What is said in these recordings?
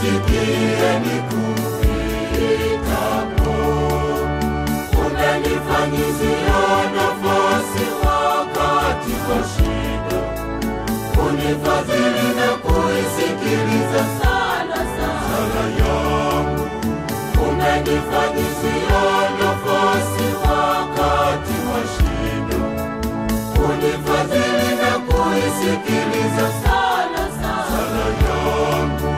nisikie nikuitapo. Umenifanyizia nafasi wakati wa shida, unifadhili na kuisikiliza sana sala yangu. Umenifanyizia nafasi wakati wa shida, unifadhili na kuisikiliza sana sala yangu.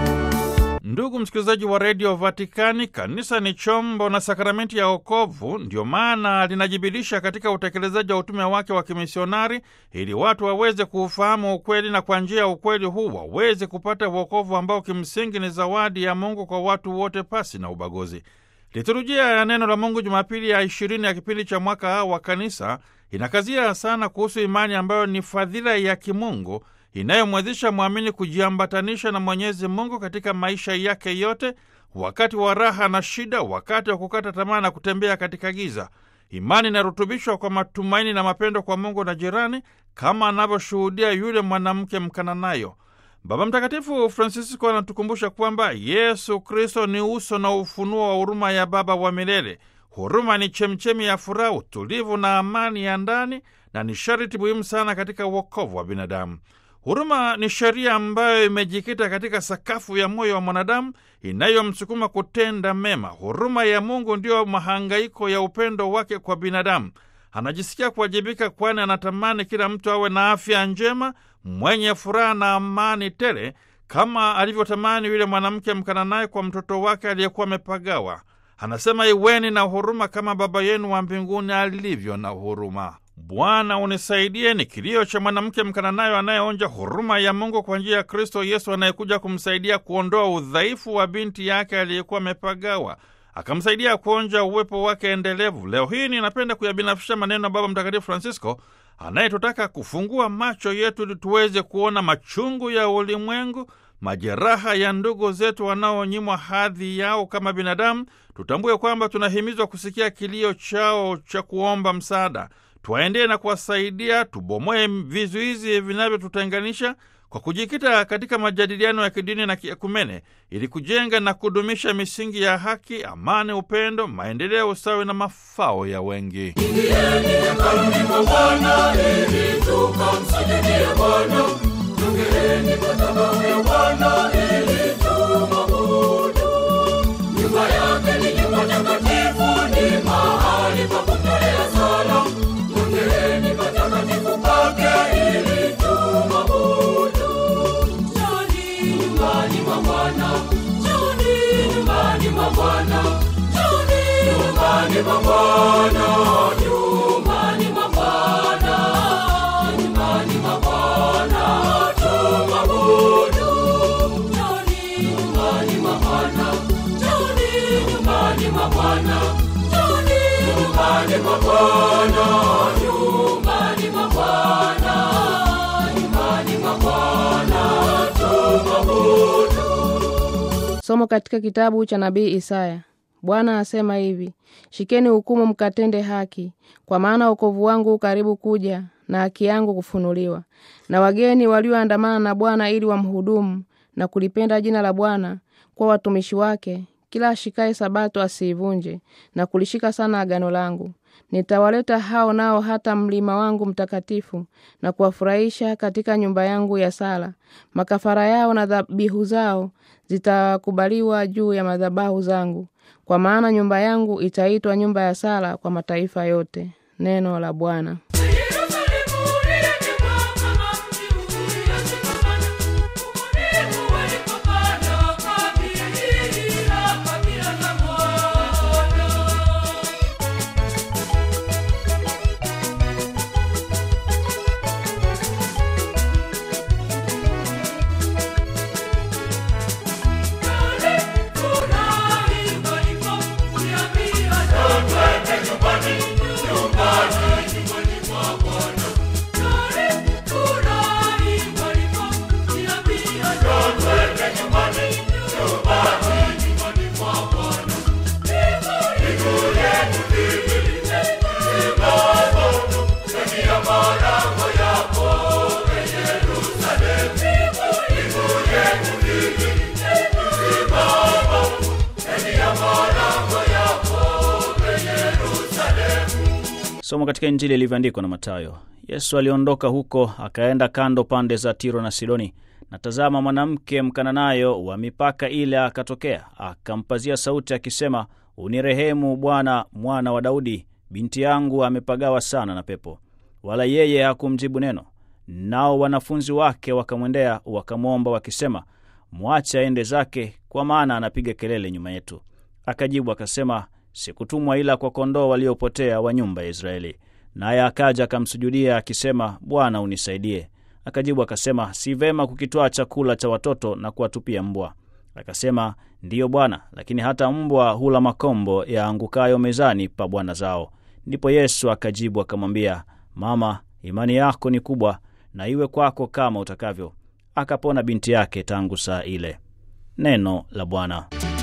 Ndugu msikilizaji wa redio Vatikani, kanisa ni chombo na sakramenti ya wokovu. Ndio maana linajibidiisha katika utekelezaji wa utume wake wa kimisionari, ili watu waweze kuufahamu ukweli na kwa njia ya ukweli huu waweze kupata wokovu ambao kimsingi ni zawadi ya Mungu kwa watu wote pasi na ubaguzi. Liturujia ya neno la Mungu Jumapili ya ishirini ya kipindi cha mwaka A wa kanisa inakazia sana kuhusu imani ambayo ni fadhila ya kimungu inayomwezesha mwamini kujiambatanisha na Mwenyezi Mungu katika maisha yake yote, wakati wa raha na shida, wakati wa kukata tamaa na kutembea katika giza. Imani inarutubishwa kwa matumaini na mapendo kwa Mungu na jirani, kama anavyoshuhudia yule mwanamke Mkananayo. Baba Mtakatifu Francisco anatukumbusha kwamba Yesu Kristo ni uso na ufunuo wa huruma ya Baba wa milele. Huruma ni chemchemi ya furaha, utulivu na amani ya ndani, na ni sharti muhimu sana katika uokovu wa binadamu. Huruma ni sheria ambayo imejikita katika sakafu ya moyo wa mwanadamu inayomsukuma kutenda mema. Huruma ya Mungu ndiyo mahangaiko ya upendo wake kwa binadamu. Anajisikia kuwajibika, kwani anatamani kila mtu awe na afya njema, mwenye furaha na amani tele, kama alivyotamani yule mwanamke Mkananaye kwa mtoto wake aliyekuwa amepagawa. Anasema, iweni na huruma kama Baba yenu wa mbinguni alivyo na huruma. Bwana unisaidie ni kilio cha mwanamke Mkananayo anayeonja huruma ya Mungu kwa njia ya Kristo Yesu anayekuja kumsaidia kuondoa udhaifu wa binti yake aliyekuwa amepagawa, akamsaidia kuonja uwepo wake endelevu. Leo hii ninapenda kuyabinafisha maneno ya Baba Mtakatifu Francisco anayetutaka kufungua macho yetu ili tuweze kuona machungu ya ulimwengu, majeraha ya ndugu zetu wanaonyimwa hadhi yao kama binadamu. Tutambue kwamba tunahimizwa kusikia kilio chao cha kuomba msaada tuwaendee na kuwasaidia, tubomoe vizuizi vinavyotutenganisha kwa kujikita katika majadiliano ya kidini na kiekumene ili kujenga na kudumisha misingi ya haki, amani, upendo, maendeleo, usawi na mafao ya wengi. Ingieni hekaluni mwa Bwana ili tukamsujudie Bwana. Jongeeni madhabahu ya Bwana ili tumwabudu. Nyumba yake ni nyumba takatifu, ni mahali pa kutolea sala. Jongeeni patakatifu pake ili tumwabudu. Njoni nyumbani mwa Bwana, njoni nyumbani mwa Bwana, njoni nyumbani mwa Bwana, nyumbani mwa Bwana, nyumbani mwa Bwana, tumwabudu. Njoni nyumbani mwa Bwana, njoni nyumbani mwa Bwana, njoni nyumbani mwa Bwana, nyumbani mwa Bwana, nyumbani mwa Bwana, tumwabudu. Somo katika kitabu cha nabii Isaya. Bwana asema hivi: shikeni hukumu, mkatende haki, kwa maana wokovu wangu u karibu kuja, na haki yangu kufunuliwa. Na wageni walioandamana na Bwana ili wamhudumu na kulipenda jina la Bwana kwa watumishi wake, kila ashikaye sabato asiivunje, na kulishika sana agano langu. Nitawaleta hao nao hata mlima wangu mtakatifu, na kuwafurahisha katika nyumba yangu ya sala. Makafara yao na dhabihu zao zitakubaliwa juu ya madhabahu zangu, kwa maana nyumba yangu itaitwa nyumba ya sala kwa mataifa yote. Neno la Bwana. Yerusalemu ulijengwa kama mji ulioshikamana, ubunifu walipopanda kabila kabila za Bwana. Nyumbani, nyumbani, nyumbani mwa Somo katika Injili ilivyoandikwa na Mathayo. Yesu aliondoka huko akaenda kando pande za Tiro na Sidoni, na tazama, mwanamke Mkananayo wa mipaka ile akatokea, akampazia sauti akisema, unirehemu Bwana, mwana wa Daudi, binti yangu amepagawa sana na pepo. Wala yeye hakumjibu neno. Nao wanafunzi wake wakamwendea wakamwomba wakisema, mwache aende zake, kwa maana anapiga kelele nyuma yetu. Akajibu akasema, sikutumwa ila kwa kondoo waliopotea wa nyumba ya Israeli. Naye akaja akamsujudia akisema, Bwana unisaidie. Akajibu akasema, si vema kukitwaa chakula cha watoto na kuwatupia mbwa. Akasema, ndiyo Bwana, lakini hata mbwa hula makombo yaangukayo mezani pa bwana zao. Ndipo Yesu akajibu akamwambia, Mama, imani yako ni kubwa, na iwe kwako kama utakavyo. Akapona binti yake tangu saa ile. Neno la Bwana.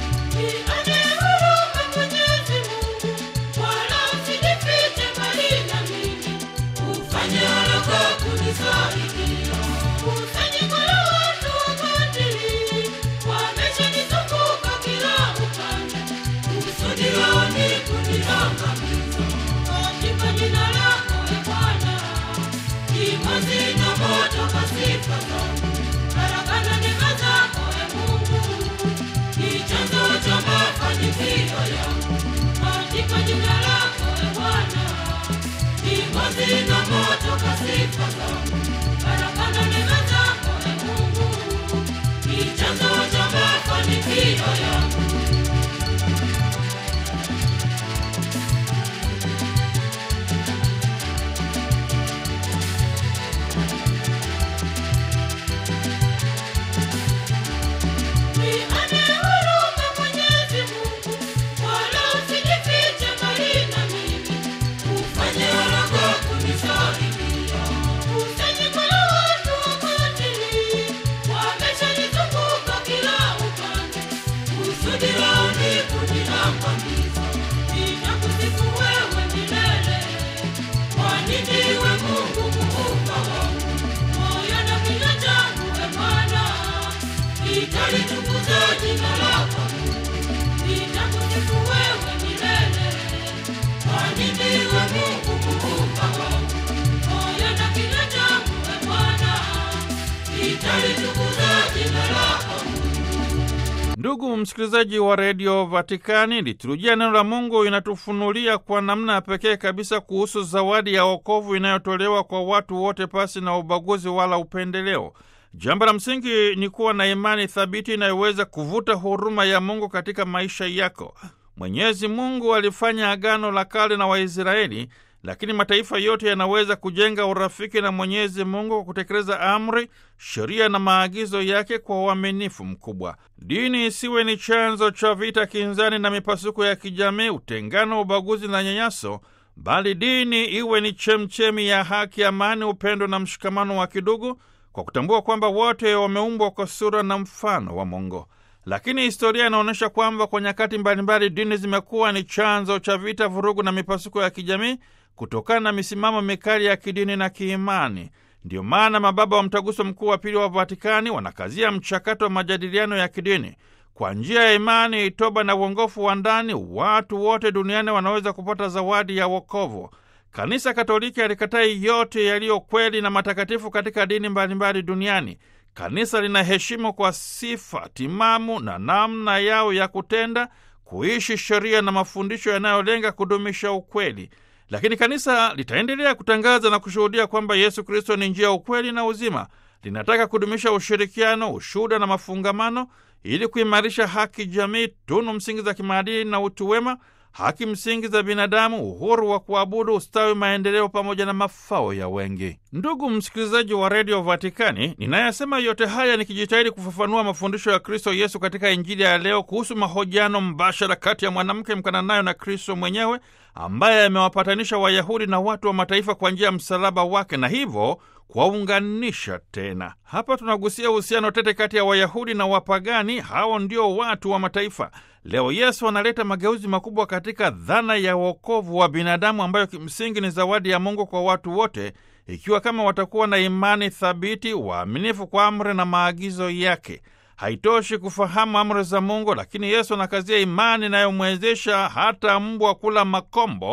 Ndugu msikilizaji wa redio Vatikani, liturujia neno la Mungu inatufunulia kwa namna ya pekee kabisa kuhusu zawadi ya wokovu inayotolewa kwa watu wote pasi na ubaguzi wala upendeleo. Jambo la msingi ni kuwa na imani thabiti inayoweza kuvuta huruma ya Mungu katika maisha yako. Mwenyezi Mungu alifanya agano la kale na Waisraeli, lakini mataifa yote yanaweza kujenga urafiki na Mwenyezi Mungu kwa kutekeleza amri, sheria na maagizo yake kwa uaminifu mkubwa. Dini isiwe ni chanzo cha vita, kinzani na mipasuko ya kijamii, utengano, ubaguzi na nyanyaso, bali dini iwe ni chemchemi ya haki, amani, upendo na mshikamano wa kidugu, kwa kutambua kwamba wote wameumbwa kwa sura na mfano wa Mungu. Lakini historia inaonyesha kwamba kwa nyakati mbalimbali dini zimekuwa ni chanzo cha vita, vurugu na mipasuko ya kijamii kutokana na misimamo mikali ya kidini na kiimani. Ndiyo maana mababa wa Mtaguso Mkuu wa Pili wa Vatikani wanakazia mchakato wa majadiliano ya kidini. Kwa njia ya imani, toba na uongofu wa ndani, watu wote duniani wanaweza kupata zawadi ya wokovu. Kanisa Katoliki alikatai yote yaliyo kweli na matakatifu katika dini mbalimbali duniani. Kanisa linaheshimu kwa sifa timamu na namna yao ya kutenda, kuishi sheria na mafundisho yanayolenga kudumisha ukweli. Lakini kanisa litaendelea kutangaza na kushuhudia kwamba Yesu Kristo ni njia, ukweli na uzima. Linataka kudumisha ushirikiano, ushuhuda na mafungamano ili kuimarisha haki jamii, tunu msingi za kimaadili na utu wema, haki msingi za binadamu, uhuru wa kuabudu, ustawi, maendeleo pamoja na mafao ya wengi. Ndugu msikilizaji wa redio Vatikani, ninayasema yote haya nikijitahidi kufafanua mafundisho ya Kristo Yesu katika Injili ya leo kuhusu mahojiano mbashara kati ya mwanamke Mkananayo na Kristo mwenyewe ambaye amewapatanisha Wayahudi na watu wa mataifa kwa njia ya msalaba wake na hivyo kuwaunganisha tena. Hapa tunagusia uhusiano tete kati ya Wayahudi na wapagani, hao ndio watu wa mataifa. Leo Yesu analeta mageuzi makubwa katika dhana ya wokovu wa binadamu ambayo kimsingi ni zawadi ya Mungu kwa watu wote, ikiwa kama watakuwa na imani thabiti, waaminifu kwa amri na maagizo yake. Haitoshi kufahamu amri za Mungu, lakini Yesu anakazia imani inayomwezesha hata mbwa kula makombo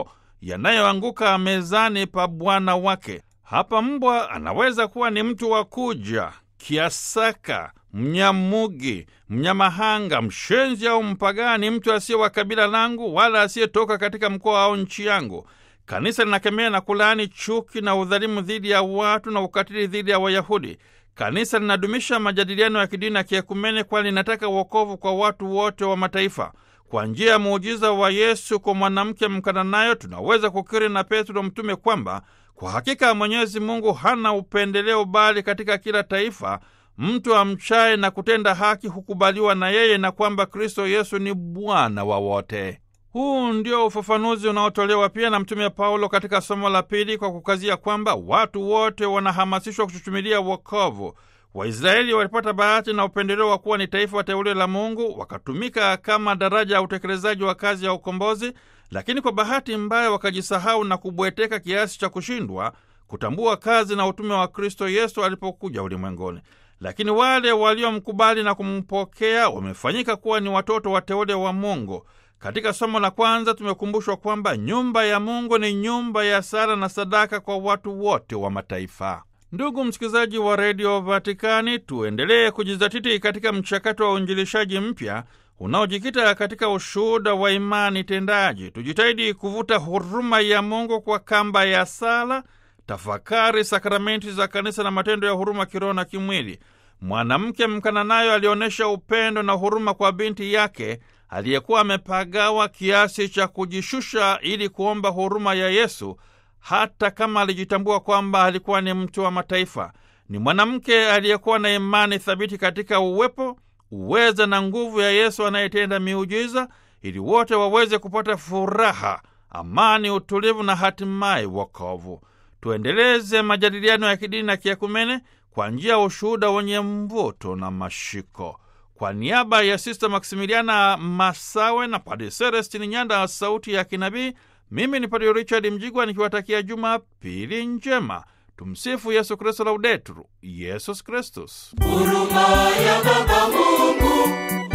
yanayoanguka mezani pa bwana wake. Hapa mbwa anaweza kuwa ni mtu wa kuja, kiasaka, mnyamugi, mnyamahanga, mshenzi au mpagani, mtu asiye wa kabila langu wala asiyetoka katika mkoa au nchi yangu. Kanisa linakemea na kulaani chuki na udhalimu dhidi ya watu na ukatili dhidi ya Wayahudi. Kanisa linadumisha majadiliano ya kidini na kiekumene, kwani linataka uokovu kwa watu wote wa mataifa. Kwa njia ya muujiza wa Yesu kwa mwanamke Mkananayo, tunaweza kukiri na Petro mtume kwamba kwa hakika Mwenyezi Mungu hana upendeleo, bali katika kila taifa mtu amchaye na kutenda haki hukubaliwa na yeye, na kwamba Kristo Yesu ni Bwana wa wote. Huu ndio ufafanuzi unaotolewa pia na Mtume Paulo katika somo la pili, kwa kukazia kwamba watu wote wanahamasishwa kuchuchumilia wokovu. Waisraeli walipata bahati na upendeleo wa kuwa ni taifa teule la Mungu, wakatumika kama daraja ya utekelezaji wa kazi ya ukombozi, lakini kwa bahati mbaya wakajisahau na kubweteka kiasi cha kushindwa kutambua kazi na utume wa Kristo Yesu alipokuja ulimwenguni. Lakini wale waliomkubali na kumpokea wamefanyika kuwa ni watoto wateule wa Mungu. Katika somo la kwanza tumekumbushwa kwamba nyumba ya Mungu ni nyumba ya sala na sadaka kwa watu wote wa mataifa. Ndugu msikilizaji wa redio Vatikani, tuendelee kujizatiti katika mchakato wa uinjilishaji mpya unaojikita katika ushuhuda wa imani tendaji. Tujitahidi kuvuta huruma ya Mungu kwa kamba ya sala, tafakari, sakramenti za kanisa na matendo ya huruma kiroho na kimwili. Mwanamke Mkananayo alionyesha upendo na huruma kwa binti yake aliyekuwa amepagawa kiasi cha kujishusha ili kuomba huruma ya Yesu, hata kama alijitambua kwamba alikuwa ni mtu wa mataifa. Ni mwanamke aliyekuwa na imani thabiti katika uwepo, uweza na nguvu ya Yesu anayetenda miujiza, ili wote waweze kupata furaha, amani, utulivu na hatimaye wokovu. Tuendeleze majadiliano ya kidini na kiakumene kwa njia ya ushuhuda wenye mvuto na mashiko. Kwa niaba ya Sista Maksimiliana Masawe na Padre Celestini Nyanda wa Sauti ya Kinabii, mimi ni Padre Richard Mjigwa nikiwatakia Jumapili njema. Tumsifu Yesu Kristu, Laudetur Yesus Kristus. Huruma ya Baba Mungu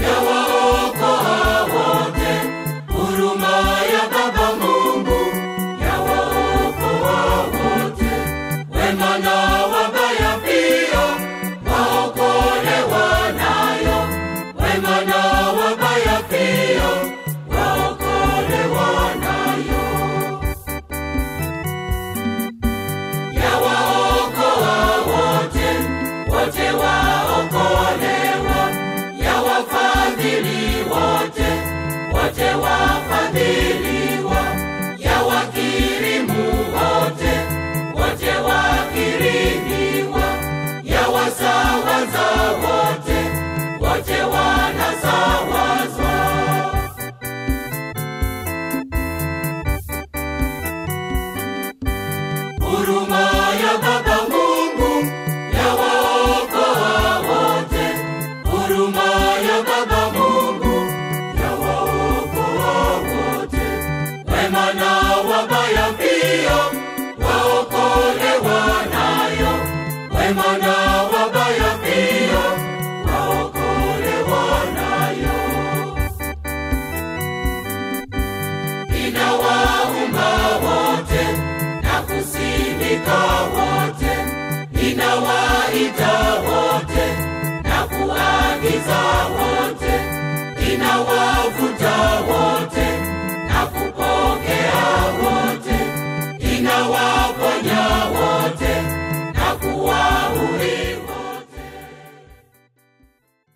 yawaokoa wote. Huruma ya Baba Mungu yawaokoa wote. Wema na wabaya pia waokolewa nayo. Wema na wabaya pia waokolewa nayo. Yawaokoa wote, wote waokolewa. Yawafadhili wote, wote wafadhiliwa. Yawakirimu wote, wote wakirimiwa. Yawasawaza wote, wote wanasawazwa. Huruma ya Baba Mungu yawaokoa wote. Huruma ya Baba Mungu yawaokoa wote. Wema na wabaya pia waokolewa nayo. Wema na wabaya pia waokolewa nayo. Inawaumba wote na kusimika wote, inawaita wote